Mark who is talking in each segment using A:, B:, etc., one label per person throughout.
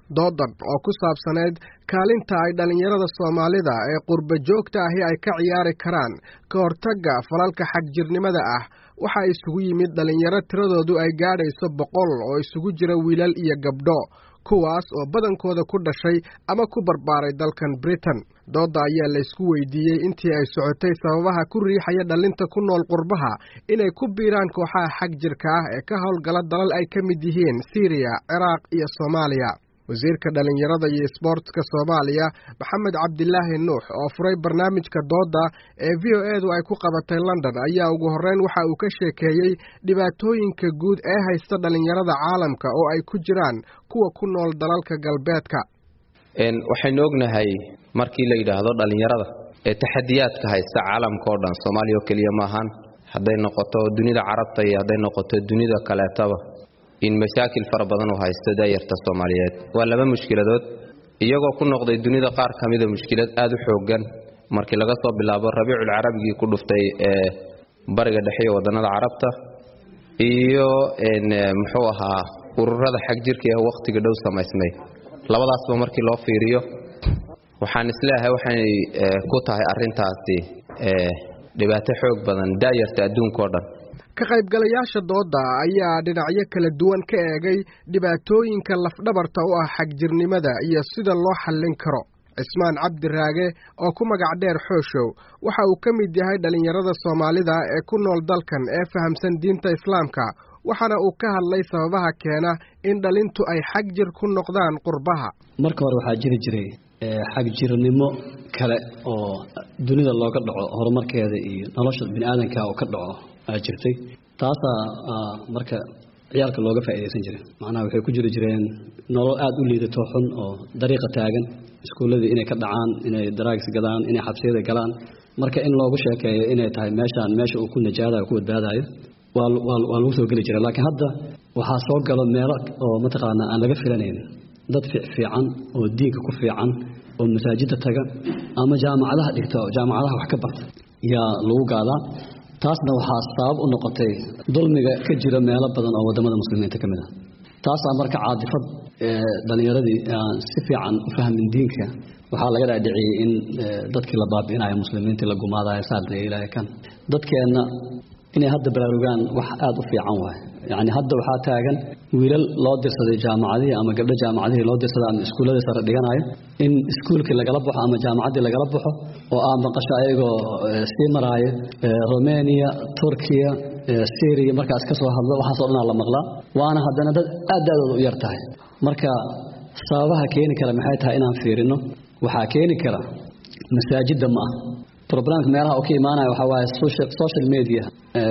A: doodan oo ku saabsaneyd kaalinta ay dhallinyarada soomaalida ee qurba joogta ahi ay ka ciyaari karaan ka hortagga falalka xagjirnimada ah waxaa isugu yimid dhallinyaro tiradoodu ay gaadhayso boqol oo isugu jira wiilal iyo gabdho kuwaas oo badankooda ku dhashay ama ku barbaaray dalkan britain doodda ayaa la ysku weydiiyey intii ay socotay sababaha ku riixaya dhallinta ku nool qurbaha inay ku biiraan kooxaha xag jirka ah ee ka howlgala dalal ay ka mid yihiin siiriya ciraaq iyo soomaaliya wasiirka dhallinyarada iyo isboortska soomaaliya maxamed cabdilaahi nuux oo furay barnaamijka doodda ee v o edu ay ku qabatay london ayaa ugu horreyn waxa uu ka sheekeeyey dhibaatooyinka guud ee haysta dhallinyarada caalamka oo ay ku jiraan kuwa ku nool dalalka galbeedka
B: waxaynu ognahay markii la yidhaahdo dhallinyarada ee taxadiyaadka haysta caalamka oo dhan soomaaliya oo keliya maahan hadday noqoto dunida carabta iyo hadday noqoto dunida kaleetaba in masaakil fara badan uu haysto daayarta soomaaliyeed waa laba mushkiladood iyagoo ku noqday dunida qaar ka mida mushkilad aada u xoogan markii laga soo bilaabo rabiicul carabigii ku dhuftay ee bariga dhexe iyo wadannada carabta iyo muxuu ahaa ururada xag jirka ee wakhtiga dhow samaysmay labadaasba markii loo fiiriyo waxaan isleeyahay waxay ku tahay arintaasi dhibaato xoog badan daayarta adduunka oo dhan
A: ka qaybgalayaasha doodda ayaa dhinacyo kala duwan ka eegay dhibaatooyinka lafdhabarta u ah xagjirnimada iyo sida loo xallin karo cismaan cabdi raage oo ku magac dheer xooshow waxa uu ka mid yahay dhallinyarada soomaalida ee ku nool dalkan ee fahamsan diinta islaamka waxaana uu ka hadlay sababaha keena in dhalintu ay xag jir ku noqdaan qurbaha
C: marka hore waxaa jiri jiray xagjirnimo kale oo dunida looga dhaco horumarkeeda iyo nolosha bini aadanka oo ka dhaco aa jirtay taasaa marka ciyaalka looga faa'iidaysan jiray macnaha waxay ku jiri jireen nolol aada u liidato xun oo dariiqa taagan iskuulladii inay ka dhacaan inay daraags gadaan inay xabsiyada galaan marka in loogu sheekeeyo inay tahay meeshaan meesha uu ku najaadayo ku badbaadayo waa lagu soo geli jiray laakiin hadda waxaa soo galo meelo oo mataqaana aan laga filanayn dad fiican oo diinka ku fiican oo masaajidda taga ama jaamacadaha dhigta oo jaamacadaha wax ka barta yaa lagu gaadaa taasna waxaa sabab u noqotay dulmiga ka jira meelo badan oo wadamada muslimiinta ka mid ah taasaa marka caadifad dhallinyaradii aan si fiican u fahmin diinka waxaa laga dhaadhiciyey in dadkii la baabi'inayo muslimiintii la gumaadayo saarna ilaahay kan dadkeenna inay hadda baraarugaan wax aada u fiican waaye yacni hadda waxaa taagan wiilal loo dirsaday jaamacadihii ama gabdho jaamacadihii loo dirsaday ama iskuulladii sare dhiganayo in iskuulkii lagala baxo ama jaamacaddii lagala baxo oo aa maqasho ayagoo sii maraayo romania turkiya syriya markaas ka soo hadlo waxaasoo dhanaa la maqlaa waana haddana dad aad daadooda u yar tahay marka sababaha keeni kara maxay tahay inaan fiirino waxaa keeni kara masaajidda ma ah roblemka meelaha uu ka imaanaya waxaa waaye social media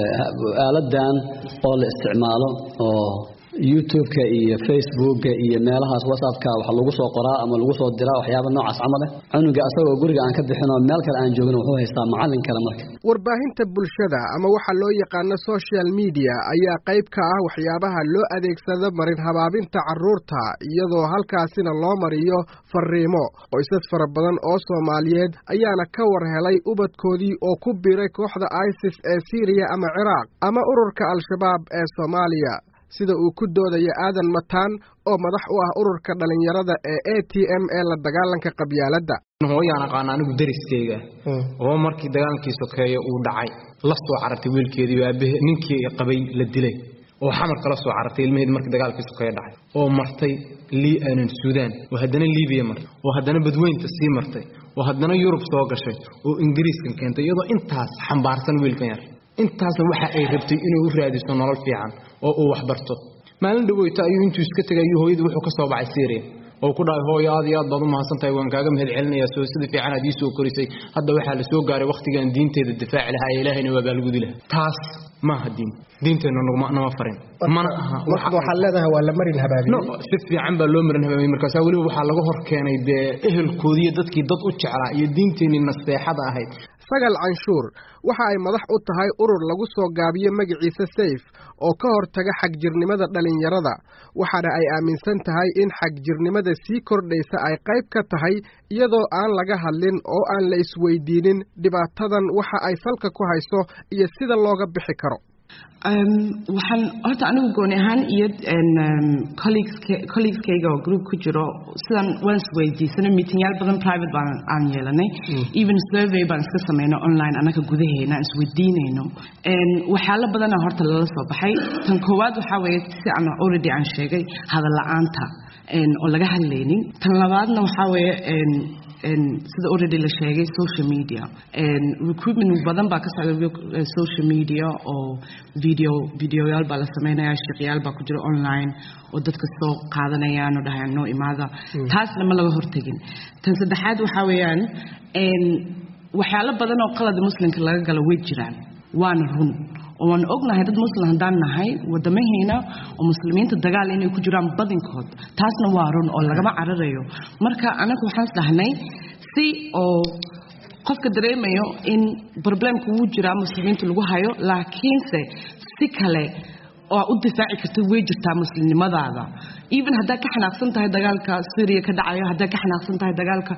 C: aaladan oo la isticmaalo oo youtube-ka iyo facebooka iyo meelahaas whatsappka waxa lagu soo qoraa ama lagu soo diraa waxyaaba noocaas camal eh cunuga asagoo guriga aan ka bixin oo meel kale aan joogin wuxuu haystaa macallin kale marka
A: warbaahinta bulshada ama waxa loo yaqaano social media ayaa qayb ka ah waxyaabaha loo adeegsado marin habaabinta carruurta iyadoo halkaasina loo mariyo fariimo qoysas fara badan oo soomaaliyeed ayaana ka war helay ubadkoodii oo ku biiray kooxda isis ee siiriya ama ciraaq ama ururka al-shabaab ee soomaaliya sida uu ku doodaya aadan mataan oo madax u ah ururka dhallinyarada ee a t m ee la dagaalanka qabyaaladda
D: hooyaan aqaana anigu dariskeyga oo markii dagaalkii sokeeye uu dhacay la soo carartay wiilkeedii aabahe ninkii qabay la dilay oo xamar kala soo carartay ilmaheed markii dagaalkii sokeeye dhacay oo martay lianan suudaan oo haddana liibiya martay oo haddana badweynta sii martay oo haddana yurub soo gashay oo ingiriiskan keentay iyadoo intaas xambaarsan wiilkan yar intaasna waxa ay rabtay inuu u raadiso nolol fiican oo uu waxbarto maalin dhaweyta ayuu intuu iska tegay ayuu hooyadii wuxuu ka soo baxay syria oo ku dhahay hooyo aad iyo aad baad u mahadsan tahay waan kaaga mahad celinayaa soo sida fiican aad ii soo korisay hadda waxaa la soo gaaray wakhtigaan diinteeda difaaci lahaa ee ilaahayna waa baalgudi lahaa taas maaha diin diinteenna nama farin mana aha
A: waxaad leedahay waa la marin habaabiye
D: si fiican baa loo marin habaabiyey markaasaa weliba waxaa laga hor keenay dee ehelkoodiiyo dadkii dad u jeclaa iyo diinteenii nasteexada ahayd
A: sagal canshuur waxa ay madax u tahay urur lagu soo gaabiyo magaciisa sayf oo ka hortaga xagjirnimada dhallinyarada waxaana ay aaminsan tahay in xagjirnimada sii kordhaysa ay qayb ka tahay iyadoo aan laga hadlin oo aan la isweydiinin dhibaatadan waxa ay salka ku hayso iyo sida looga bixi karo
E: waxaan horta anigu gooni ahaan iyo colleegeskayga oo group ku jiro sidan waan isweydiisanay meetingyaal badan private baan aan yeelanay even survey baan iska sameynay online annaga gudaheena aan isweydiinayno waxyaalo badana horta lala soo baxay tan koowaad waxaa weeye si aan already aan sheegay hadal la-aanta oo laga hadlaynin tan labaadna waxaa weeye sida already la sheegay social media recruitment badan baa ka socda social media oo video videoyaal baa la sameynaya shaqyaal baa ku jira online oo dadka soo qaadanayaan oo dhahayaan noo imaada taasna ma laga hortegin tan saddexaad waxaa weeyaan waxyaalo badan oo qalada muslimka laga galo way jiraan waana run oo waan ognahay dad muslim haddaan nahay wadamaheena oo muslimiinta dagaal inay ku jiraan badinkood taasna waa run oo lagama cararayo marka anaga waxaan isdhahnay si oo qofka dareemayo in problemka wuu jiraa muslimiinta lagu hayo laakiinse si kale oo u difaaci karta way jirtaa muslimnimadaada even haddaad ka xanaaqsan tahay dagaalka syria ka dhacayo haddaad ka xanaaqsan tahay dagaalka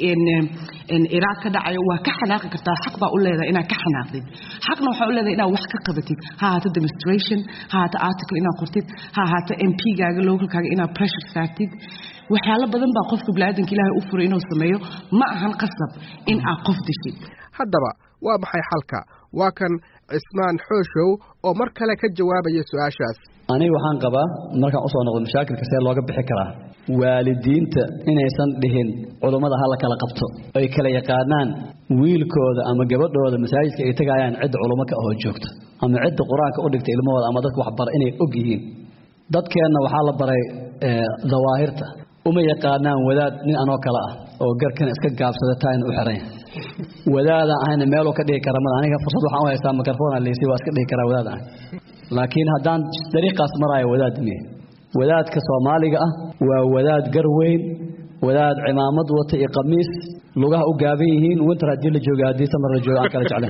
E: iraaq ka dhacayo waa ka xanaaqi kartaa xaq baa u leedahay inaad ka xanaaqdid xaqna waxaa u leedahay inaad wax ka qabatid ha ahaato demonstration ha ahaato article inaad qortid ha ahaato m p gaaga localkaaga inaad pressure saartid waxyaalo badan baa qofka biniaadanka ilaahay u furay inuu sameeyo ma ahan qasab in aad qof dishid
A: haddaba waa maxay xalka waa kan cismaan xooshow oo mar kale ka jawaabaya su-aashaas
C: aniga waxaan qabaa markaan usoo noqdo mashaakilka see looga bixi karaa waalidiinta inaysan dhihin culummada ha la kala qabto ay kala yaqaanaan wiilkooda ama gabadhooda masaajidka ay tegayaan cidda culummo ka ahoo joogta ama cidda qur-aanka u dhigta ilmahooda ama dadka waxbara inay og yihiin dadkeenna waxaa la baray dawaahirta uma yaqaanaan wadaad nin anoo kale ah oo garkan iska gaabsada taayna u xiran yahay wadaadaan ahayna meeluu ka dhigi kara mada aniga fursad waxaan u haystaa mikrofona leysi waa iska dhigi karaa wadaad ahay laakiin haddaan dariiqaas maraayo wadaad miye wadaadka soomaaliga ah waa wadaad gar weyn wadaad cimaamad wata iyo qamiis lugaha u gaaban yihiin winter haddii la jooga haddii samar la jooga aan kala jeclayn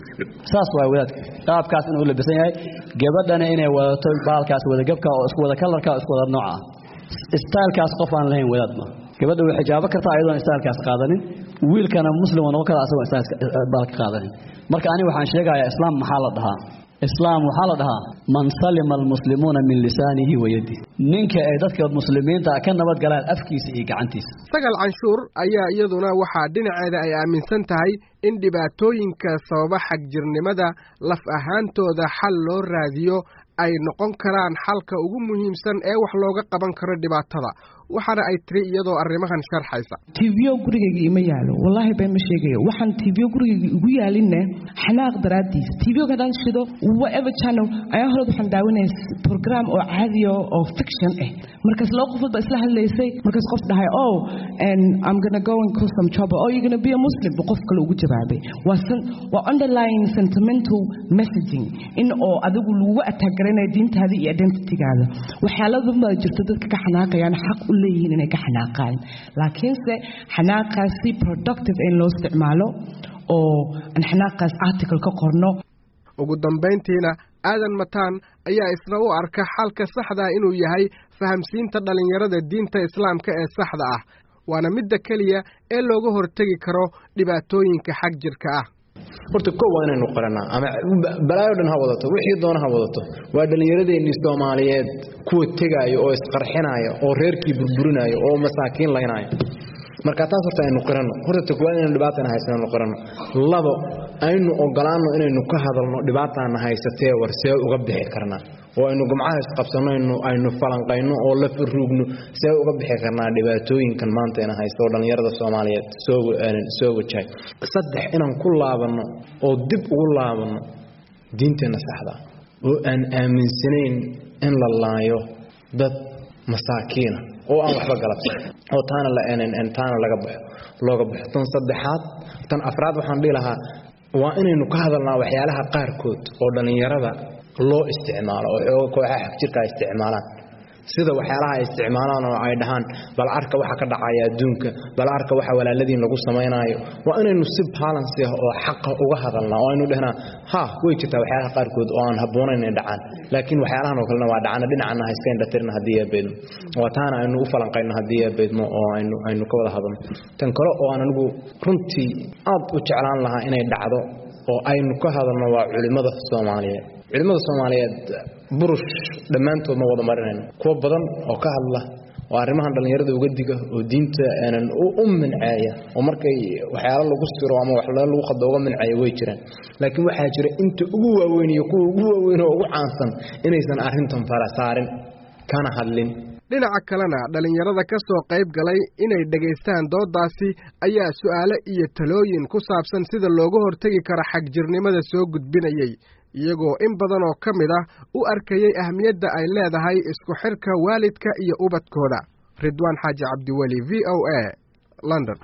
C: saas waa wadaadka qaabkaas inuu labisan yahay gabadhana inay wadato baalkaas wadagabka oo isku wada kalarka oo isku wada nooca istaalkaas qof aan lahayn wadaad ma gabadha way xijaabo kartaa ayadoon istaalkaas qaadanin wiilkana muslim oo noqon kara asagoo istaalka qaadanin marka aniga waxaan sheegayaa islaam maxaa la dhahaa islaam waxaa la dhahaa man salima almuslimuuna min lisaanihi wa yadihi ninka ay dadka muslimiinta ka nabad galaan afkiisa iyo gacantiisa
A: sagal canshuur ayaa iyaduna waxaa dhinaceeda ay aaminsan tahay in dhibaatooyinka sababa xagjirnimada laf ahaantooda xal loo raadiyo ay noqon karaan xalka ugu muhiimsan ee wax looga qaban karo dhibaatada waxaana ay tiri iyadoo arrimahan sharxaysa
E: tv-o gurigayga ima yaalo wallaahi been ma sheegayo waxaan tv-o gurigayga igu yaalinne xanaaq daraaddiis tv-oga haddaan shido whatever channel ayaa horeed waxaan daawanaya program oo caadiya oo fiction ah markaas laba qofood baa isla hadlaysay markaas qof dhahay oh and I'm gonna go and cause some trouble oh you're gonna be a Muslim bu qof kale ugu jawaabay waa waa underlying sentimental messaging in oo adigu lagu attack garanaya diintaada iyo identitygaada waxyaaladan baa jirta dadka ka xanaaqayaan xaq u leeyihiin inay ka xanaaqaan laakiinse xanaaqaasi productive in loo isticmaalo oo aan xanaaqaas article ka qorno
A: ugu dambayntiina aadan mataan ayaa isna u arka xalka saxdaa inuu yahay fahamsiinta dhallinyarada diinta islaamka ee saxda ah waana midda keliya ee looga hortegi karo dhibaatooyinka xag jirka ah
D: horta kow waa inaynu qaranaa ama balaayo dhan ha wadato wixii doona ha wadato waa dhallinyaradeenii soomaaliyeed kuwa tegaayo oo isqarxinaayo oo reerkii burburinaayo oo masaakiin laynaayo marka taas horta aynu qiranno horta takwaad inaynu dhibaatana haysanaynu qiranno labo aynu ogolaanno inaynu ka hadalno dhibaataana haysatee war see uga bixi karnaa oo aynu gumcaha isqabsanno aynu falanqayno oo la faruugno see uga bixi karnaa dhibaatooyinkan maanta ina haysta oo dhallinyarada soomaaliyeed soo wajahay saddex inaan ku laabanno oo dib ugu laabanno diinteenna saxda oo aan aaminsanayn in la laayo dad masaakiina oo aan waxba galabsan oo taana la taana laga baxo looga baxo tan saddexaad tan afraad waxaan dhihi lahaa waa inaynu ka hadalnaa waxyaalaha qaarkood oo dhallinyarada loo isticmaalo oo xooga kooxaha xagjirka ay isticmaalaan sida waxyaalaha ay isticmaalaan oo ay dhahaan bal arka waxa ka dhacaya adduunka bal arka waxa walaaladiin lagu samaynaayo waa inaynu si balance ah oo xaqa uga hadalnaa oo aynu dhehnaa ha way jirtaa waxyaalaha qaarkood oo aan habboonayn inay dhacaan laakiin waxyaalahan oo kalena waa dhacana dhinacana ha iska indhatirna haddii yaa beedmo waa taana aynu u falanqayno haddii yaa beedmo oo aynu aynu ka wada hadalno tan kale oo aan anigu runtii aad u jeclaan lahaa inay dhacdo oo aynu ka hadalno waa culimmada soomaaliyeed culimmada soomaaliyeed burush dhammaantood ma wada marinayno kuwo badan oo ka hadla oo arrimahan dhallinyarada uga diga oo diinta aanan u minceeya oo markay waxyaalo lagu siro ama wax lagu qado uga minceeya way jiraan laakiin waxaa jira inta ugu waaweyn iyo kuwa ugu waaweyn oo ugu caansan inaysan arrintan fara saarin kana hadlin
A: dhinaca kalena dhallinyarada ka soo qayb galay inay dhegaystaan dooddaasi ayaa su'aale iyo talooyin ku saabsan sida looga hortegi karo xagjirnimada soo gudbinayay iyagoo in badan oo ka mid ah u arkayay ahmiyadda ay leedahay isku xidhka waalidka iyo ubadkooda ridwaan xaaji cabdiweli v o a london